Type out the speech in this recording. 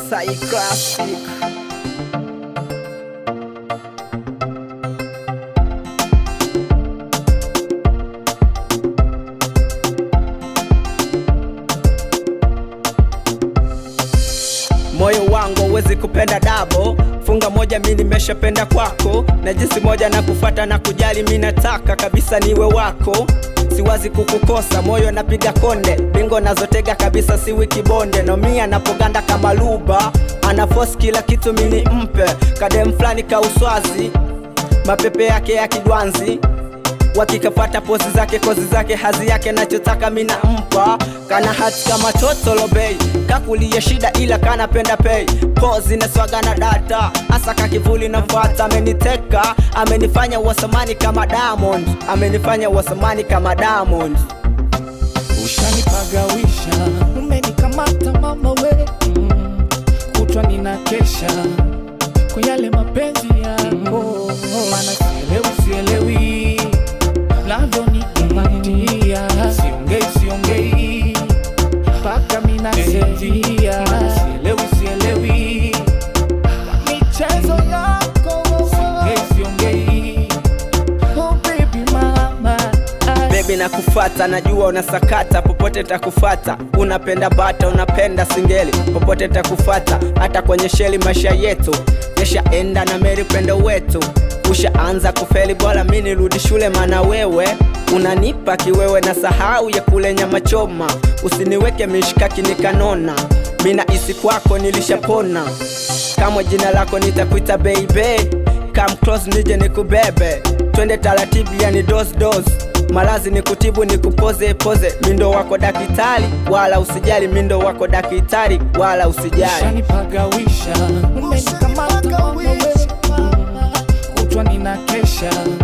Sai Classic. Moyo wangu huwezi kupenda dabo, funga moja mi nimeshapenda kwako, na jinsi moja na kufata na kujali, mi nataka kabisa niwe wako, siwazi kukukosa, moyo napiga konde, bingo nazotega kabisa, si wiki bonde, no mia napoganda kama luba, ana force kila kitu mini mpe, kadem flani kauswazi, mapepe yake ya kidwanzi wakikapata pozi zake kozi zake hazi yake nachotaka mina mpa kana hati kama totolo bei kakulia shida ila kanapenda pei pozi na swaga na data hasa kakivuli na mfata ameniteka amenifanya wasamani kama Diamond amenifanya wasamani kama Diamond Ushanipagawisha, umenikamata mama we mm. Kutwa ninakesha kwa yale mapenzi yako, maana sielewi sielewi navyonikumbatia, siongei siongei mpaka minasinzia, sielewi sielewi michezo yako, siongei siongei oh baby mama ah. Baby nakufata, najua unasakata, popote takufata. Unapenda bata, unapenda singeli, popote takufata. Hata kwenye sheli maisha yetu yashaenda na meri upendo wetu ushaanza kufeli, bora mi nirudi shule, mana wewe unanipa kiwewe na sahau ya kule nyama choma. Usiniweke mishikaki nikanona, mina isi kwako nilishapona. Kamwe jina lako nitakuita baby, come close nije nikubebe, twende taratibu, yani dos dos malazi ni kutibu ni kupoze poze, mindo wako dakitari, wala usijali, mindo wako dakitari, wala usijali. Ushanipagawisha, umenikamata mama we, kutwa ninakesha